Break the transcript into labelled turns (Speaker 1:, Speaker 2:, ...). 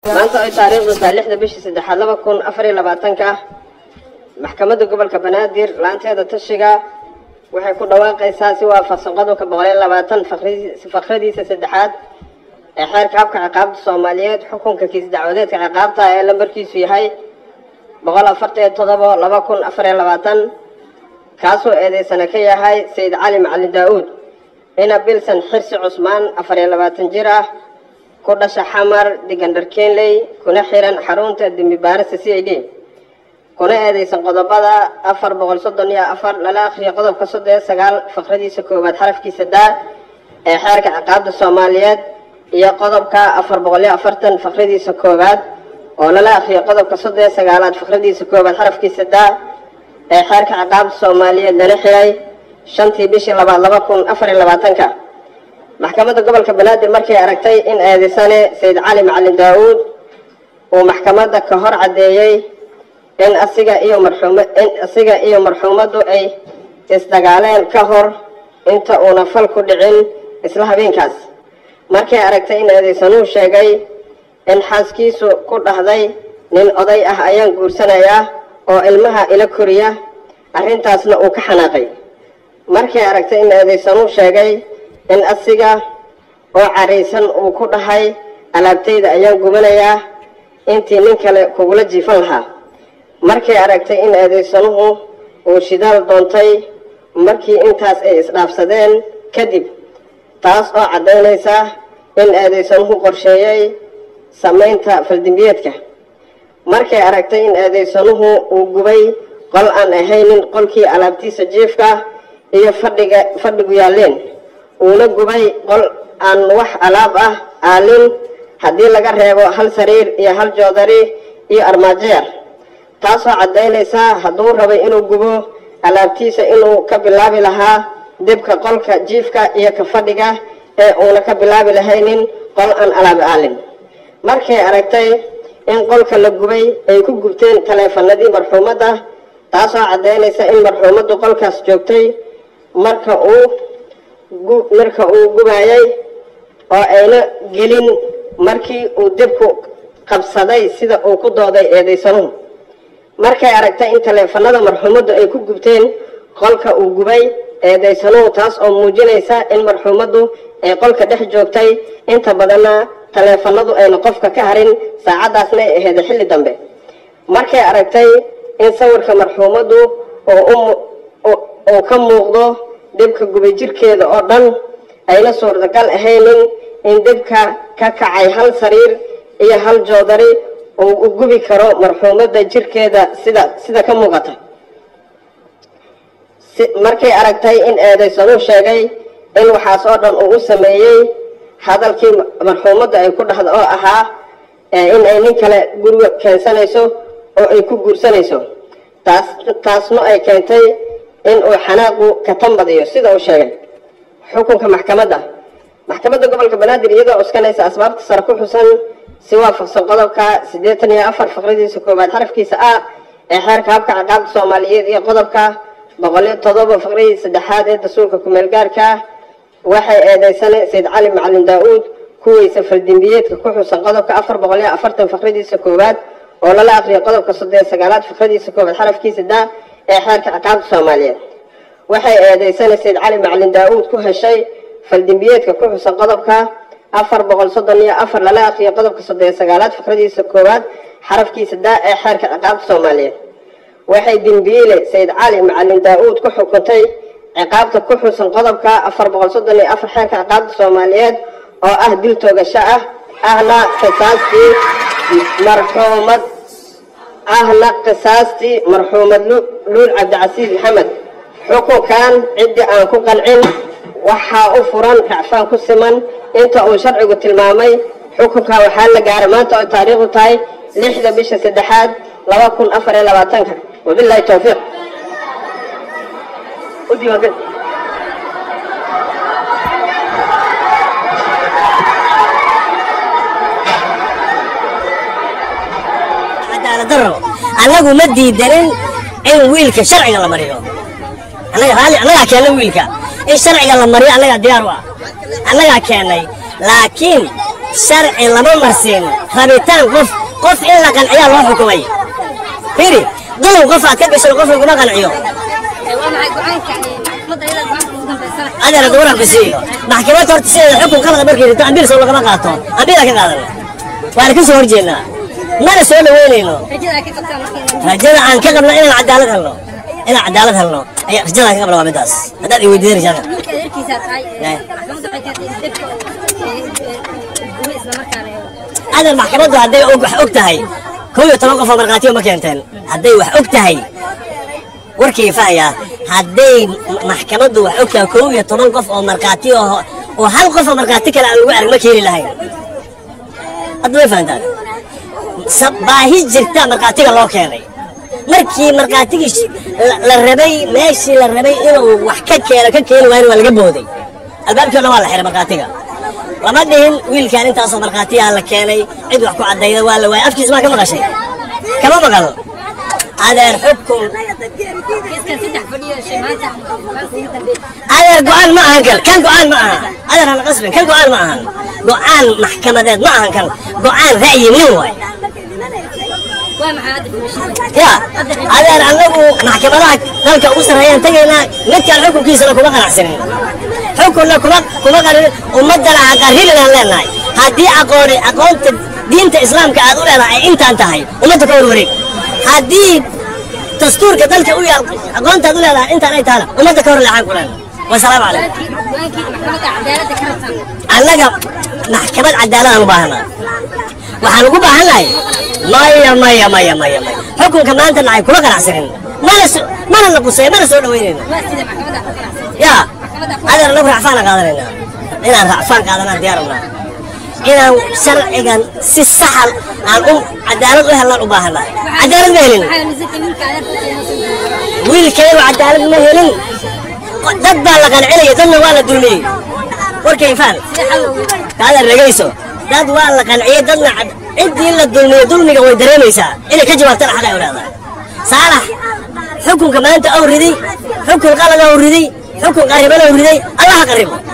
Speaker 1: maanta ay taariikhdu tahay lixda bishii saddexaad laba kun afar iyo labaatanka maxkamadda gobolka banaadir laanteeda tashiga waxay ku dhawaaqaysaa si waafaqsan qodobka boqol iyo labaatan fakradiisa saddexaad ee xeerka habka ciqaabta soomaaliyeed xukunka kiis dacwadeedka ciqaabta ee lambarkiisu yahay boqol afartan iyo todobo laba kun afar iyo labaatan kaasoo eedeysana ka yahay sayid cali macalin daa-uud ina bilson xirsi cusmaan afar iyo labaatan jir ah ku dhasha xamar digandhar kenley kuna xiran xarunta dembi baarista c i d kuna eedeysan qodobada afar boqol soddon iyo afar lala akhriyo qodobka soddon iyo sagaal fakradiisa koowaad xarafkiisa daa ee xeerka ciqaabta soomaaliyeed iyo qodobka afar boqol iyo afartan fakradiisa koowaad oo lala akhriyo qodobka soddon iyo sagaalaad fakradiisa koowaad xarafkiisa daa ee xeerka ciqaabta soomaaliyeed lala xiray shantii bishii labaad laba kun afar iyo labaatanka maxkamadda gobolka banaadir markay aragtay in eedeysane sayid cali macalin daa-uud uu maxkamadda ka hor caddeeyey in asiga iyo marxuum in asiga iyo marxuumaddu ay isdagaaleen ka hor inta uuna fal ku dhicin isla habeenkaas markay aragtay in eedeysanuhu sheegay in xaaskiisu ku dhahday nin oday ah ayaan guursanayaa oo ilmaha ila koriya arrintaasna uu ka xanaaqay markay aragtay in eedeysanuhu sheegay in asiga oo caraysan uu ku dhahay alaabtayda ayaan gubanayaa intii nin kale kugula jiifan lahaa markay aragtay in eedeysanuhu uu shidaal doontay markii intaas ay isdhaafsadeen kadib taas oo caddaynaysa in eedeysanuhu qorsheeyey samaynta faldimbiyeedka markay aragtay in eedeysanuhu uu gubay qol aan ahaynin qolkii alaabtiisa jiifka iyo fadhiga fadhigu yaalleen uuna gubay qol aan wax alaab ah aalin haddii laga reebo hal sariir iyo hal joodari iyo armaajeer taasoo caddaynaysa hadduu rabay inuu gubo alaabtiisa inuu ka bilaabi lahaa dibka qolka jiifka iyo ka fadhiga ee uuna ka bilaabi lahaynin qol aan alaab aalin markay aragtay in qolka la gubay ay ku gubteen taleefanadii marxuumadda taasoo caddaynaysa in marxuumaddu qolkaas joogtay marka uu marka uu gubayay oo ayna gelin markii uu dibku qabsaday sida uu ku dooday eedeysanuhu markay aragtay in taleefanada marxuumaddu ay ku gubteen qolka uu gubay eedeysanuhu taas oo muujinaysa in marxuumaddu ay qolka dhex joogtay inta badanna taleefanadu ayna qofka ka harin saacaddaasna ay aheeda xilli dambe markay aragtay in sawirka marxuumaddu oo ka muuqdo dibka gubay jirkeeda oo dhan ayna suurtagal ahaynin in dibka ka kacay hal sariir iyo hal joodari uu u gubi karo marxuumadda jirkeeda sida sida ka muuqata markay aragtay in eedeysanuu sheegay in waxaas oo dhan uu u sameeyey hadalkii marxuumadda ay ku dhahda oo ahaa in ay nin kale guriga keensanayso oo ay ku guursanayso taas taasna ay keentay in uu xanaaqu ka tambadiyo sida uu sheegay xukunka maxkamadda maxkamadda gobolka banaadir iyadoo cuskanaysa asbaabta sare ku xusan si waafaqsan qodobka siddeetan iyo afar faqradiisa koowaad xarafkiisa a ee xeerka habka ciqaabta soomaaliyeed iyo qodobka boqol iyo todoba faqradiisa saddexaad ee dastuurka kumeel gaarka ah waxay eedeysane sayid cali macalin daa-uud kuweysa faldimbiyeedka ku xusan qodobka afar boqol iyo afartan faqradiisa koowaad oo lala aqriyo qodobka soddon iyo sagaalaad faqradiisa koowaad xarafkiisa daa ee xeerka ciqaabta soomaaliyeed waxay eedeysane sayid cali macalin daa-uud ku heshay faldimbiyeedka ku xusan qodobka afar boqol soddon iyo afar lala aqriyo qodobka soddon iyo sagaalaad faqradiisa koowaad xarafkiisa daa ee xeerka ciqaabta soomaaliyeed waxay dembiile sayid cali macalin daa-uud ku xukuntay ciqaabta ku xusan qodobka afar boqol soddon iyo afar xeerka ciqaabta soomaaliyeed oo ah dil toogasho ah ahna qisaastii marxuumad ahna qisaastii marxuumad luul cabdicasiis maxamed xukunkan ciddii aan ku qancin waxaa u furan racfaan ku siman inta uu sharcigu tilmaamay xukunkan waxaa la gaaray maanta oo taariikhdu tahay lixda bisha saddexaad laba kun afar iyo labaatanka wabilahi towfiiq
Speaker 2: cadaaladdarro annagu ma diidanin in wiilka sharciga la mariyo annaga raalli annagaa keennay wiilka in sharciga la mariyo annagaa diyaar u ah annagaa keennay laakiin sharci lama marsiin rabitaan qof qof in la qanciyaa loo xukumay fiiri dulum qof aad ka gasho qof laguma qanciyo adeer duuran ku siiyo maxkamad horta sideeda xukun qalada markii rito ambiil soo lagama qaato ambiila ka qaadana waana ka soo horjeednaa mana soo dhaweynayno rajada aan ka qabno inaan cadaalad helno inaan cadaalad helno ayaa rajada aan ka qabno waa midaas haddaad i weydiiday rajada adeer maxkamaddu hadday og wax og tahay kow iyo toban qof oo markhaatiyo ma keenteen hadday wax og tahay warkii fahaya hadday maxkamaddu wax og tahay kow iyo toban qof oo markhaati oo oo hal qof oo markhaati kale aan lagu arag ma keeni lahayn hadda way fahantaan baahi jirta markhaatiga loo keenay markii markhaatigii la rabay meeshii la rabay inuu wax ka keeno ka keeni waayna waa laga booday albaabkii o dhan waa la xiray markhaatiga lama dhihin wiilkaan intaasoo markhaatiyaa la keenay cid wax ku caddayda waa la waayay afkiis maa ka maqashay kama maqal adeer xukun adeer go-aan ma ahan kan kan go-aan ma aha adeer hana qasbin kan go-aan ma ahan go-aan maxkamadeed ma ahan kan go-aan ra'yi nin waay ya adeer anagu maxkamadaha dalka ugu sarreeyaan tegaynaa midkaan xukunkiisana kuma qanacsanin xukunna kuma kuma qarin ummaddana ha qarrilinaan leenahay haddii aqooni aqoonta diinta islaamka aad u leedahay ay intaan tahay ummadda ka warwareeg haddii dastuurka dalka u yaal aqoontaad u leedahay intaan ay tahana ummadda ka hor leexaan ku leen wasalaamu calaykum annaga maxkamad cadaaladaan u baahanaa waxaan ugu baahannahay maya maya maya maya maya xukunka maanta nacay kuma qanacsanin mana mana la qusay mana soo dhaweynayno ya adeer anagu racfaana qaadanaynaa inaan racfaan qaadanaan diyaarabnaa inaan sharcigan si saxal aan u cadaalad u helnaan u baahannahay cadaalad ma helin wiilkaygu cadaalad ma helin dad baa la qancinaya dadna waa la dulmiyey warkay faan kaadeer dhegayso dad waa la qanciyey dadna ciddii la dulmiyo dulmiga way dareemaysaa inay ka jawaabtana xaqay u leedahay saalax xukunka maanta ou riday xukun qalad ou riday xukun qarriban ou riday allaha qarribo